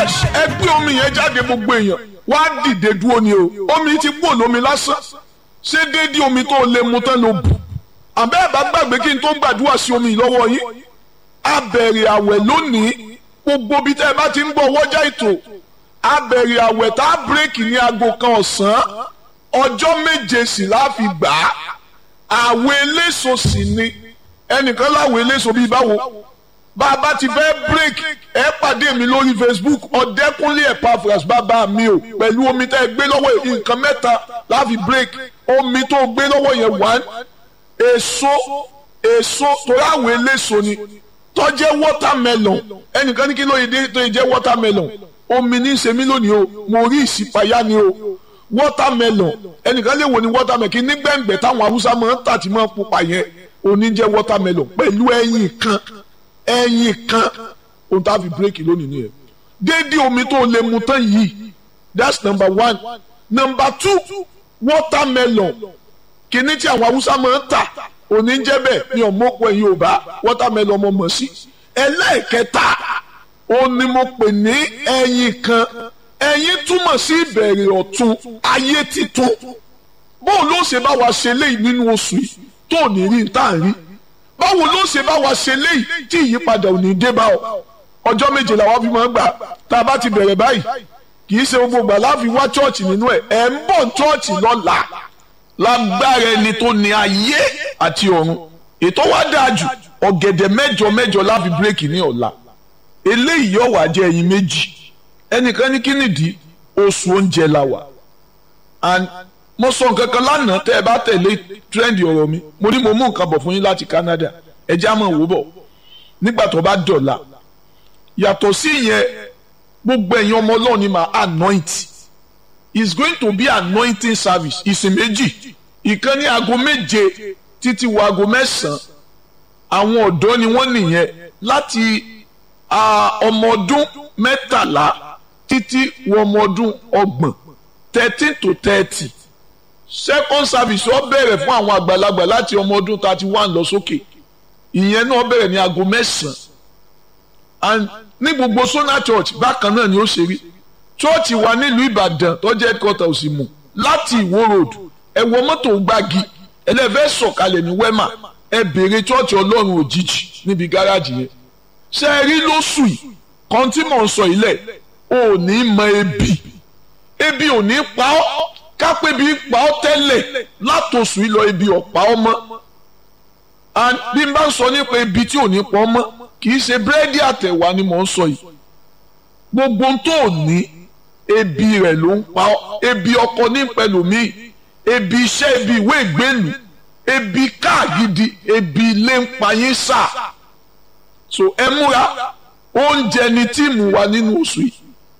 yes ẹ gbé omi yẹn jáde gbogbo èèyàn wá dìde dúró ni o omi ti kú olómi lásán ṣé déédéé omi tó lè mu tán ló bù àbẹ́ ẹ̀ bá gbàgbé kí n tó gbàdúrà sí omi lọ́wọ́ yín a bẹ̀rẹ̀ àwẹ̀ lónìí gbogbo bí tẹ́ ẹ bá ti ń bọ̀ wọ́jà ètò a bẹ̀rẹ̀ àwẹ̀ tá a bírèkì ní aago kan ọ̀sán ọjọ́ méje sì láfi gbà á àwẹ̀ eléso sì ni ẹnìkan láwẹ̀ eléso bíi báwo bá a bá ti fẹ́ break ẹ pàdé mi lórí facebook ọ̀dẹ́kúnlé epaphras bàbá mi o pẹ̀lú omi tẹ́ ẹ gbé lọ́wọ́ nǹkan mẹ́ta láfi break omi tó gbé lọ́wọ́ yẹn one èso èso torí àwọn eléso ni tó jẹ́ watermelon ẹnìkan ní kí ló yẹ dé tó yẹ jẹ́ watermelon omi ní í ṣe mí lónìí o mo rí ìsìpayá ni o watermelon ẹnìkan lè wò ní watermelon kí ní gbẹ̀ngbẹ̀ táwọn haúsá máa ń tà tí máa ń pupa yẹn oní jẹ́ watermelon pẹ̀lú ẹyin kan ẹyin kan ohun tá a fi bírèkì lónìí nìyẹn déédéé omi tó lè mu tán yìí that's number one number two watermelon kìíní tí àwọn haúsá máa ń tà òní jẹ́ bẹ́ẹ̀ mi ò mọ̀pọ̀ ẹ̀yin ò bá watermelon mo mọ̀ sí ẹlẹ́ẹ̀kẹta ó ní mo pè ní ẹyin kan ẹyin túmọ̀ sí ìbẹ̀rẹ̀ ọ̀tun ayé titun bóun ló ṣe bá wa ṣe léyìí nínú oṣù yìí tó ní rí tá à ń rí báwo ló ṣe bá wa ṣe léyìí tí ìyípadà ò ní dé bá ọ ọjọ́ méje làwọn fi máa ń gbà tá a bá ti bẹ̀rẹ̀ báyìí kì í ṣe gbogbo ìgbà láfi wá chọ́ọ̀chì nínú ẹ̀ ẹ̀ ń bọ̀ chọ́ọ̀chì lọ́la lágbára ẹni tó ní ayé àti ọ̀run ètò wa dáa jù ọ̀gẹ̀dẹ̀ mẹ́jọ mẹ́jọ láfi bírèkì ní ọ̀la eléyìí yóò wá jẹ́ ẹyin méjì ẹnìkan ní kí nìdí oṣù oúnjẹ la wà and mo sọ nǹkan kan lánàá tẹ́ ẹ bá tẹ̀lé trend ọ̀rọ̀ mi mo ní mo mú nǹkan bọ̀ fún yín láti Canada ẹ já mọ̀ wò bọ̀ nígbà tó bá dọ̀la yàtọ̀ sí ìyẹn gbogbo ẹ̀yin ọmọ ọlọ́run ni màá anoint is going to be anointing service ìsìn méjì ìkan ní aago méje títí wo aago mẹ́sàn-án àwọn ọ̀dọ́ ni wọ́n nìyẹn láti ọmọ ọdún mẹ́tàlá títí wọ ọmọ ọdún ọgbọ̀n thirteen to thirty second service ó bẹ̀rẹ̀ fún àwọn àgbàlagbà láti ọmọ ọdún thirty one lọ sókè ìyẹn náà bẹ̀rẹ̀ ní aago mẹ́sàn-án and ní gbogbo Sona Church bákan náà ni ó ṣe rí chọ́ọ̀chì wa nílùú Ìbàdàn tó jẹ́ headquarter Òsìmù láti Ìwó road ẹ wọ mọ́tò gbági ẹlẹ́fẹ́ sọ̀kalẹ̀ ní wema ẹ béèrè chọ́ọ̀chì Ọlọ́run òjijì níbi gáràjì yẹn ṣe é rí lóṣù yìí kan tí mò ń sọ ilẹ̀ ò ní mọ ebi ebi ò ní pa ọ́ kápẹ́ bí pa ọ́ tẹ́lẹ̀ látòṣù yìí lọ ebi ọ̀pá ọmọ and bí n bá ń sọ nípa ebi tí ò ní pa ọmọ kì í ṣe búrẹ́dì àtẹ̀wá ni mò ń sọ yìí gbogbo tó ní ebi rẹ̀ ló ń pa ọ́ ebi ọkọ ní pẹ̀lúmí ebi iṣẹ́ ebi ìwé ìgbélu ebi káàgidi ebi ilé ń pa yín sà so ẹ múra oúnjẹ ni tíìmù wa nínú oṣù yìí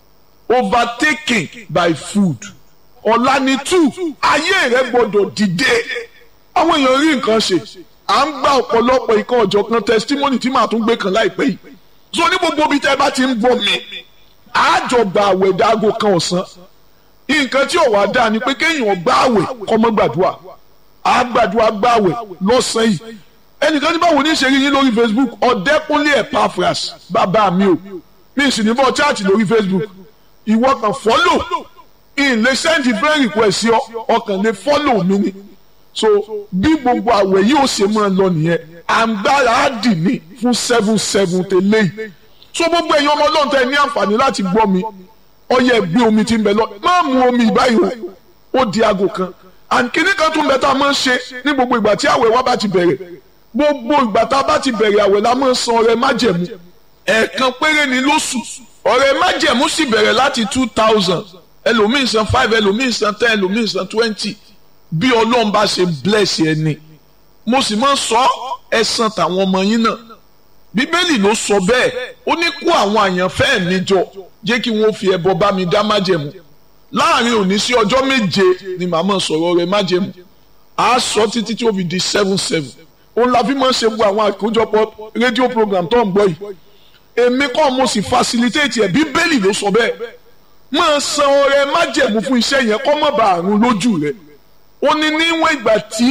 overtaken by food ọ̀la ni two ayé rẹ gbọ́dọ̀ dìde àwọn èèyàn rí nǹkan ṣe à ń gba ọ̀pọ̀lọpọ̀ ìkan ọ̀jọ̀kan testimony tí màá tún gbé kan láìpẹ́ yìí so ní gbogbo ibi tẹ́ ẹ bá ti ń gbọ́ mi àjọgbà àwẹ̀ dáago kan ọ̀sán nǹkan tí ò wá dáa ni pé kéèyàn gbá àwẹ̀ kó má gbàdúrà á gbàdúrà gbá àwẹ̀ lọ́sàn-án yìí ẹnìkan ní báwo ní ṣe rí yín lórí Facebook ọ̀dẹ́kúnlé Epaphras bàbá mi o mi sì ní bọ́ chaati lórí Facebook ìwọ kan fọ́lò in lè send friend request sí ọ ọkàn lè fọ́lò mi ni so bí gbogbo àwẹ̀ yìí ó ṣe máa lọ nìyẹn àǹgbára á dì ní fún seven seven tẹ́lẹ̀ yìí so gbogbo ẹ̀yin ọmọ ọlọ́run tẹ́ ní àǹfààní láti gbọ́ mi ọyẹ gbé omi tí ń bẹ lọ má mu omi ìbáyìí o ó di aago kan and kíní kan tún bẹ tá a máa ń ṣe ní gbogbo ìgbà tí àwẹ̀ wa bá ti bẹ̀rẹ̀ gbogbo ìgbà tá a bá ti bẹ̀rẹ̀ àwẹ̀ la máa ń san ọrẹ májẹ̀mú ẹ̀ẹ̀kan péré ni lóṣù ọrẹ májẹ̀mú sì bẹ̀rẹ̀ láti two thousand ẹlòmíì san five ẹlòmíì san ten ẹlòmíì san twenty bí ọlọ́run bá ṣe bless ẹni mo sì máa ń sọ ẹ̀san tàwọn ọmọ yín náà bíbélì ló sọ bẹ́ẹ̀ ó ní kó àwọn àyànfẹ́ mi jọ jẹ́ kí wọ́n fi ẹbọ bá mi dá májẹ̀mú láàrin òní sí ọjọ́ méje ni màá máa sọ̀rọ̀ rẹ̀ májẹ̀mú a sọ títí tí ó fi di seven seven òun la fi máa ń ṣe gbogbo àwọn àkójọpọ̀ rédíò program tó ń gbọ́ yìí èmi kọ́ mo sì facilitate ẹ̀ bíbélì ló sọ bẹ́ẹ̀ máa san ọrẹ májẹ̀mú fún iṣẹ́ yẹn kọ́ mọ́ bá àrùn lójú rẹ̀ ó ní níwọ̀n ìgbà tí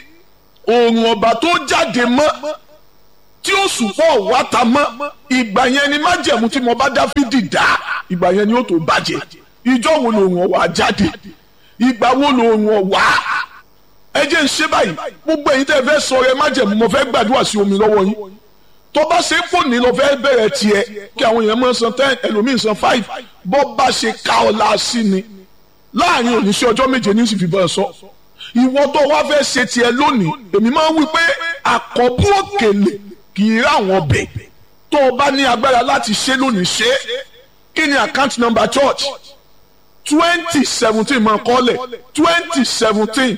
òòrùn ọ̀bà tó jáde mọ́ tí ó sùpọ̀ wá ta mọ́ ìgbà yẹn ni májẹ̀mú tí mo bá Dáfídì dá ìgbà yẹn ni ó tó bàjẹ́ ìjọ wo lòun ọ̀wà jáde ìgbà wo lòun ọ̀wà ẹ jẹ́ ń ṣe báyìí gbogbo ẹ̀yin tẹ́ ẹ fẹ́ sọ ẹ má jẹ̀mú mo fẹ́ gbàdúrà sí omi lọ́wọ́ yín tó bá ṣe pò ní lọ fẹ́ bẹ̀rẹ̀ tiẹ̀ kí àwọn èèyàn máa san ten ẹlòmíín san five bọ́ bá ṣe ká ọ la sí ni láàrin oníṣẹ́ ọjọ́ méje ní sì fi bọ́ ẹ sọ ìwọ tó wá fẹ́ ṣe tiẹ̀ lónìí èmi máa ń wí pé àkọ́bù òkèlè kì í rà wọ́n bẹ̀ tó o bá ní agbára láti ṣe lónìí ṣe kí ni account number church twenty seventeen máa kọ́lẹ̀ twenty seventeen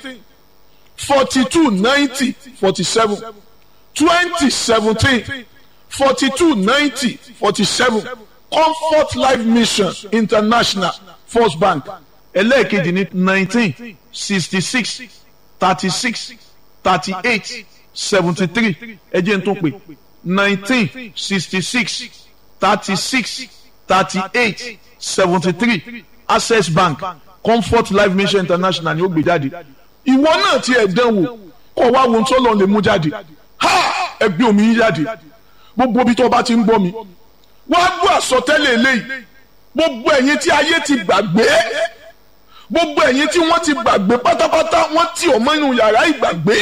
forty two ninety forty seven twenty seventeen forty two ninety forty seven comfort life mission international first bank ẹlẹ́ẹ̀kejì ní nineteen sixty six thirty six thirty eight seventy three ẹ jẹ́ n tún pè nineteen sixty six thirty six thirty eight seventy three access bank comfort life mission international ni ó gbé jáde ìwọ náà ti ẹ̀ dánwò kọ́ wá wo tó lọ́ọ́ lè mú jáde ha ẹgbẹ́ omi yín jáde gbogbo ibi tó bá ti ń gbọ́ mi wá gbọ́ àsọtẹ́lẹ̀ eléyìí gbogbo ẹ̀yin tí ayé ti gbàgbé gbogbo ẹ̀yin tí wọ́n ti gbàgbé pátápátá wọ́n ti ọmọ inú yàrá ìgbàgbé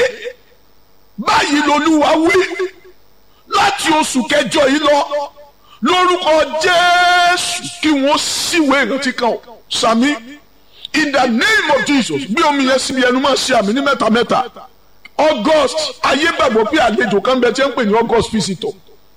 báyìí lolúwa wí láti oṣù kẹjọ yìí lọ lórúkọ jésù kí wọ́n síwèé ìrántí kan sàmí in the name of jesus bí omi yẹn síbi ẹnu máa ṣe àmì ní mẹ́ta mẹ́ta august ayé gbàgbọ́ pé àlejò kan bẹ tí ń pè ní august visitor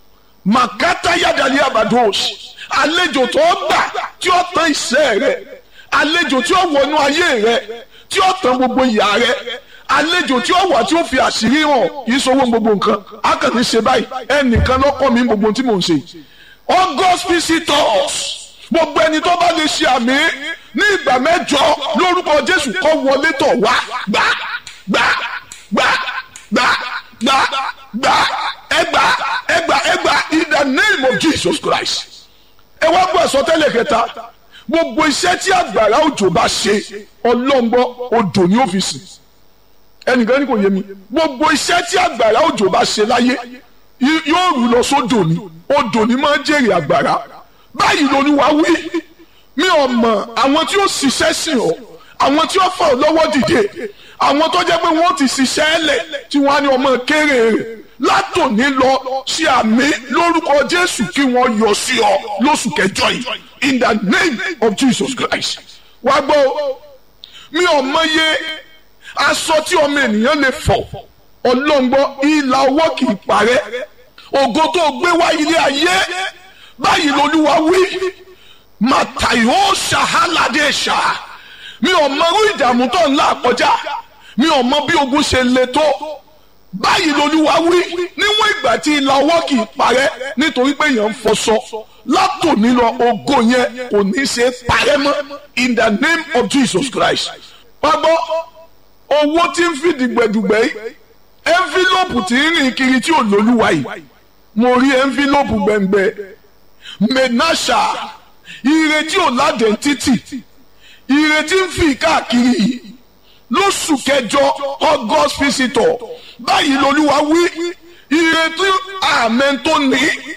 makata yadali abados àlejò tó gbà tí ó tán ìṣẹ́ rẹ àlejò tí ó wọnú ayé rẹ tí ó tán gbogbo ìyà rẹ àlejò tí ó wà tí ó fi àṣírí hàn kì í sọwọ́ gbogbo nǹkan a kàn ní ṣe báyìí ẹnìkan lọ́kọ́ mi gbogbo tí mò ń ṣe august visitors gbogbo ẹni tó bá lè ṣe àmì ní ìgbà mẹ́jọ lórúkọ jésù kó wọlé tọ̀ wá gbà gbà gbà gbà gbà gbà ẹgbà ẹgbà ẹgbà in the name of jesus christ ẹ wá gbọ́ àsọtẹ́lẹ̀ kẹta gbogbo iṣẹ́ tí àgbàrá òjò bá ṣe ọlọ́ngbọ́ odò ní ọ́fíìsì ẹnìkan ní kò yé mi gbogbo iṣẹ́ tí àgbàrá òjò bá ṣe láyé yóò rú lọ sódò ní odò ní máa ń jèrè àgbàrá báyìí lolúwa wí mi ò mọ̀ àwọn tí ó ṣiṣẹ́ sìn ọ́ àwọn tí ó fà ọ́ lọ́wọ́ dìde àwọn tó jẹ́ pé wọ́n ti ṣiṣẹ́ ẹlẹ̀ tí wọ́n á ní ọmọ kéré rẹ̀ látòní lọ sí àmì lórúkọ jésù kí wọ́n yọ sí ọ lóṣù kẹjọ yìí in the name of jesus christ wá gbọ́ mi ò mọye aṣọ tí ọmọ ènìyàn lè fọ̀ ọlọ́ngbọ́ ìlà ọwọ́ kì í parẹ́ ògo tó gbé wá ilé ayé báyìí lolúwa wí màtàyó ṣàhálàdé ṣá mi ò mọ irú ìdààmú tó ń là kọjá mi ò mọ bí ogun ṣe le tó báyìí lolúwa wí níwọ̀n ìgbà tí ìlà ọwọ́ kì í parẹ́ nítorí pé èèyàn ń fọṣọ látòní lọ ògo yẹn kò ní ṣe parẹ́ mọ́ in the name of jesus christ pápọ́ owó tí ń fi dìgbẹ̀dùgbẹ̀ yìí envelope tí ń rìn kiri tí ò lólúwa yìí mo rí envelope gbẹ̀ngbẹ̀ menasha ire tí ò ládẹ́ntítì ire tí ń fi káàkiri yìí lóṣù kẹjọ august visitor báyìí lolúwa wí ire tí àmẹ́ tó ní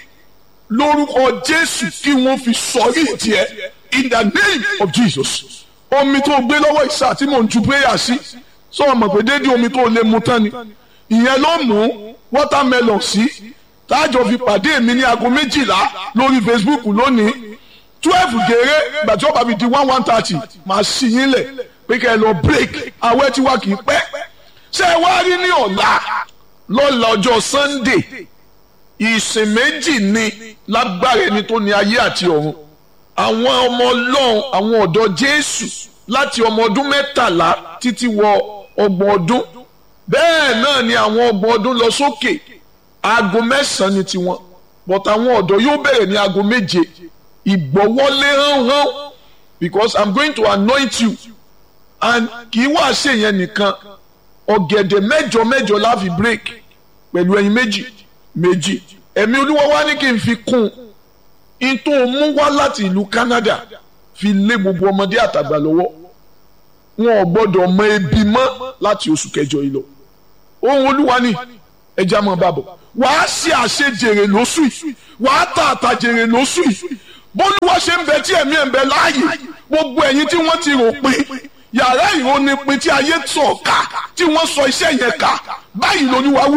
lórúkọ jésù kí wọ́n fi sọrí ìtìẹ́ in the name of jesus omi tó gbé lọ́wọ́ ìsà tí mò ń ju prayer sí sọ ma pé déédéé omi tó lè mu tán ni ìyẹn ló mú watermelon sí táàjọ fi pàdé mi ní aago méjìlá lórí facebook lónìí twelve gèrè gbàtí ọba mi di one one thirty màá sì yín lẹ̀ pé kẹ́ ẹ lọ break awẹ́ tí wà kì í pẹ́ ṣé ẹ wá rí ní ọ̀la lọ́la ọjọ́ sunday ìsìn méjì ni lágbára ẹni tó ní ayé àti ọ̀run àwọn ọmọ ọlọ́run àwọn ọ̀dọ́ jésù láti ọmọ ọdún mẹ́tàlá títí wọ ọgbọ̀n ọdún bẹ́ẹ̀ náà ni àwọn ọgbọ̀n ọdún lọ sókè aago mẹ́sàn-án ni tiwọn but àwọn ọ̀dọ́ yóò bẹ̀rẹ̀ ní aago méje ìgbọ́wọ́lé hánhán because i'm going to anoint you and kì í wá ṣe yẹn nìkan ọ̀gẹ̀dẹ̀ mẹ́jọ mẹ́jọ la fi break pẹ̀lú ẹyin méjì méjì ẹ̀mí olúwa wá ní kí n fi kún un tó mú wá láti ìlú Canada fi lé gbogbo ọmọdé àtàgbà lọ́wọ́ wọn ò gbọ́dọ̀ mọ ebi mọ́ láti oṣù kẹjọ yìí lọ ohun olúwa ni ẹja máa bá bọ̀ wàá ṣe àṣejèrè lóṣù yìí wàá tà àtàjèrè lóṣù yìí bólúwa ṣe ń bẹ tí ẹ̀mí ẹ̀ ń bẹ láàyè gbogbo ẹ̀yin tí wọ́n ti rò pin yàrá ìrónipin tí ayé sọ̀ ká tí wọ́n sọ iṣẹ́ yẹn ká báyìí lolúwa wí